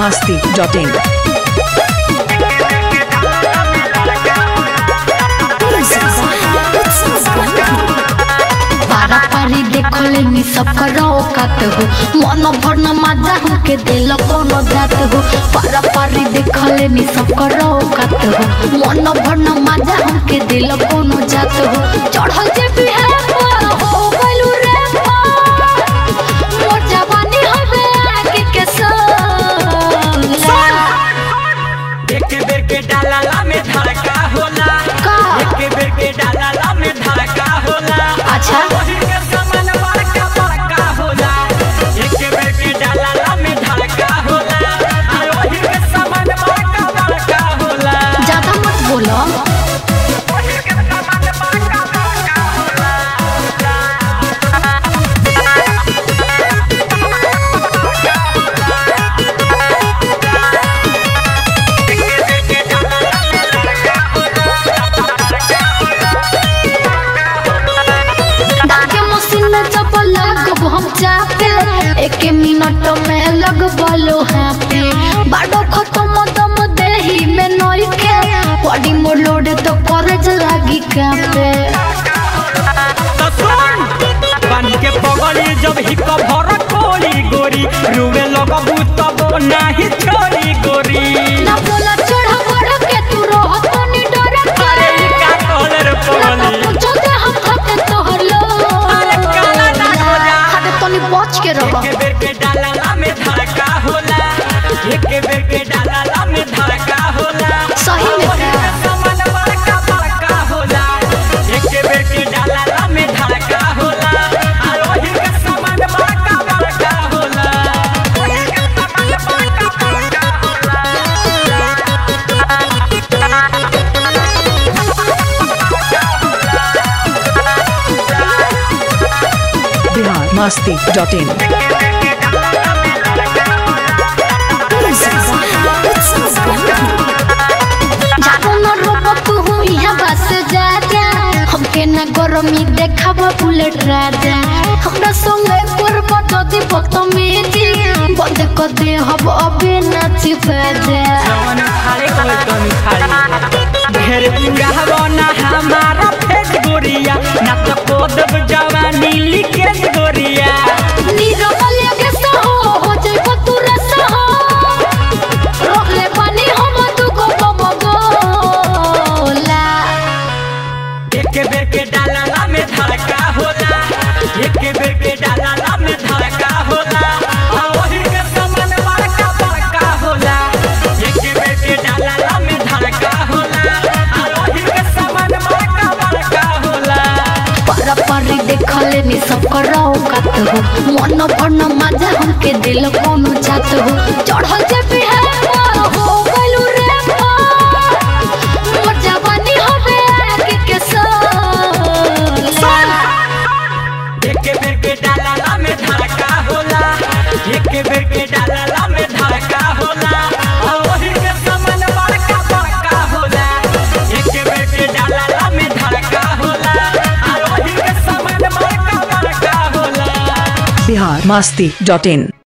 masti.in. पारा पारी देखले नी सब करो कात हो मन भर न मजा हमके दिल कोनो जात हो पारा पारी देखले नी सब करो कात हो मन भर न मजा हमके दिल कोनो जात हो चढ़ल जे भी है पार हो गइलू रे पार मोर जवानी हवे आगे के सोला एक बेर के डालाला में धड़का होला का? एक बेर के डालाला में धड़का होला अच्छा। वही के समान बड़का बड़का होला एक बेर के डालाला में धड़का होला आ वही के समान बड़का बड़का होला ज्यादा मत बोलो वही के समान बड़का बड़का होला डाके मशीन में जब लगब हम चापे एक मिनट में लगबलो हाँ पे बाडो खत्म दम देही में नई के बॉडी मोर लोड तो करज लागी कापे तो सुन बन के पगली जब हिक भर कोली गोरी रुवे लगबू तब नाही छोरी गोरी ना बोला चढ़ा बढ़ के तू रह तो नी डर अरे ई का कहले रे पगली पूछो दे हम खाते तोहर लो अरे काला ना हो जा। खाते तो नी बच के रह एक बेर के डालाला में धड़का होला एक बेर के डालाला में धड़का होला सही में वही का? के समान बड़का बड़का होला एक बेर के डालाला में धड़का होला आ वही के समान बड़का बड़का होला वही के समान बड़का बड़का Bihar masti.in. जानो न रोबो तू हूँ यहाँ बस जा जा हमके न गरमी देखाबो बुलेट राजा हमरा संगे करबो जदी बदतमीजी बंद कर दे हब अबे नाची बाजा जवन खाले कोई कमी खाली ढेर पूरा हवना हमारा फेस गोरिया ना तो कोदब जवानी लिकेज गोरिया नीरवल के सहो हो जाइबो तू रसहो रोकले पानी हम तू को बम गोला एक बेर के डालाला में धड़का होला एक बेर के डालाला में धड़का होला आ वही के समान बड़का बड़का होला एक बेर के डालाला में धड़का होला आ वही के समान बड़का बड़का होला पर परी देखले नी सब करो कत हो मन भरन मजा हमके दिल कोनो जात हो चढ़ल जे भी है पार हो गइलू रे पार मोर जवानी हवे आगे के सोला एक बेर के डालाला में धड़का होला एक बेर के डालाला में धड़का होला आ वही के समान बड़का बड़का होला एक बेर के डालाला में धड़का होला आ वही के समान बड़का बड़का होला Bihar masti.in.